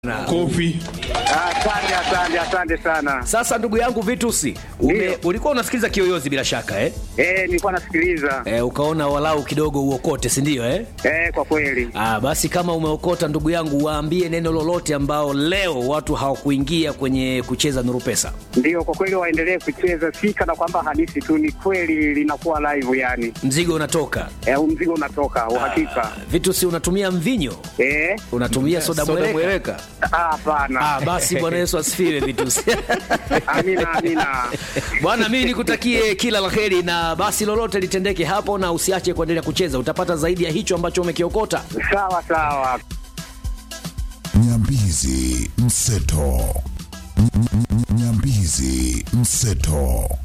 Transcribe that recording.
Kofi. Asante, asante, asante sana. Sasa ndugu yangu Vitusi, ume, Ndio. ulikuwa unasikiliza Kiyoyozi bila shaka eh? Eh, nilikuwa nasikiliza. Eh, ukaona walau kidogo uokote, si ndio eh? Eh, kwa kweli. Ah, basi kama umeokota ndugu yangu, waambie neno lolote ambao leo watu hawakuingia kwenye kucheza Nuru Pesa. Ndio, kwa kweli waendelee kucheza, si kana kwamba hadithi tu, ni kweli linakuwa live yani. Mzigo unatoka. Eh, huu mzigo unatoka uhakika. Ah, Vitusi, unatumia mvinyo? Eh, Unatumia soda mweleka? mweleka. ah, hapana. Ah, basi Bwana Yesu asifiwe Vitusi. Amina, amina. Bwana, mimi nikutakie kila la heri, na basi lolote litendeke hapo, na usiache kuendelea kucheza, utapata zaidi ya hicho ambacho umekiokota. Sawa sawa. Nyambizi Mseto. N- n- Nyambizi Mseto.